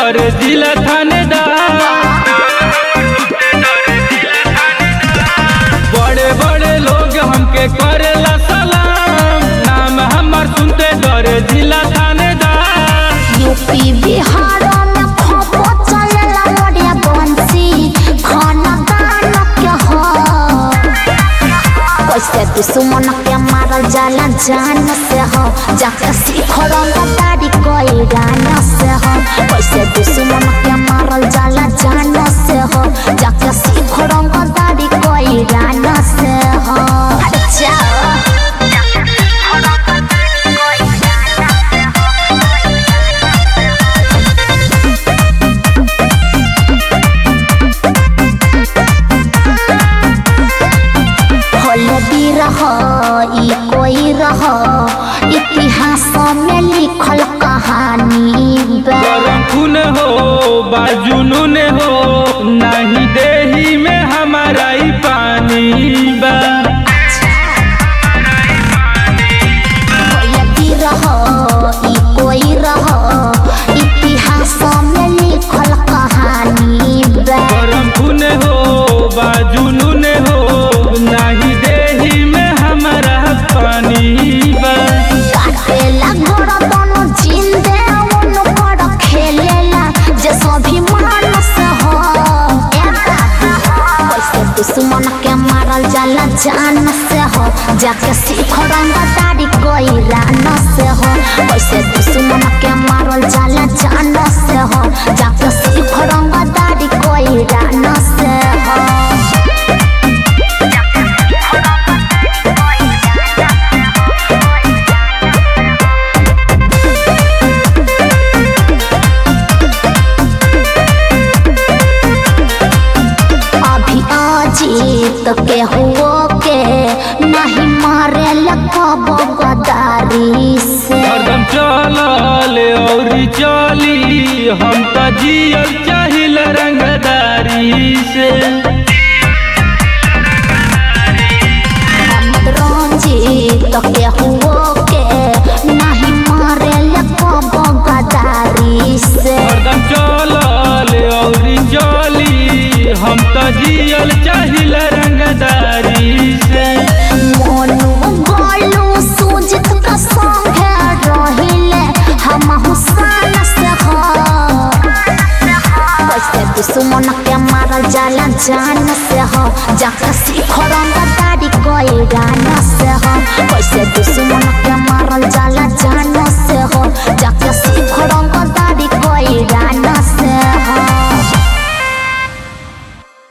डरे जिला थानेदार बड़े बड़े लोग हमके करेला सलाम नाम हमार सुनते डरे जिला थानेदार यूपी बिहार में खपो चलेला मोरे बंसी खाना दान के हो कैसे दुश्मन के मारल जाला जान से हो जाके सीख रंगदारी कोई गान से हो कैसे दुश्मन के मारल जाला जान से हो जाके सीख रंगदारी कोई गान से हो अच्छा होलदी रह ई कोई रह इतिहास में लिखल कहानी बा गरम खून हो बाजुनून हो नहीं देही में हमारा ही पानी बा होलदी रह ई कोई रह इतिहास में लिखल कहानी बा गरम खून हो बाजुनून हो नहीं देही में हमारा पानी बा काटेला घर दोनों जिंदे उन पर खेलेला जे सभी मानस हो ए बाबा कैसे दुश्मन के मारल जाला जान से हो जाके सीख रंगदारी कोई रान से हो कैसे दुश्मन के मारल जाला जान से हो जाके सीख रंगदारी कोई रान से हो अभी अजीत के हुओ के नहीं मारे लकब गदारी से हरदम चलल और चली हम तो जियल चाहिल रंगदारी से हम रंजीत के हुओ के नहीं मारे लकब गदारी से हरदम चलल और चली हम तो जियल चाहिल रंगदारी से मोनू गोलू सुजित का संग रहिले हम हुसान से हो कैसे दुश्मन के मारल जाला जान से हो जाके सीख रंगदारी कोई गाना से हो कैसे दुश्मन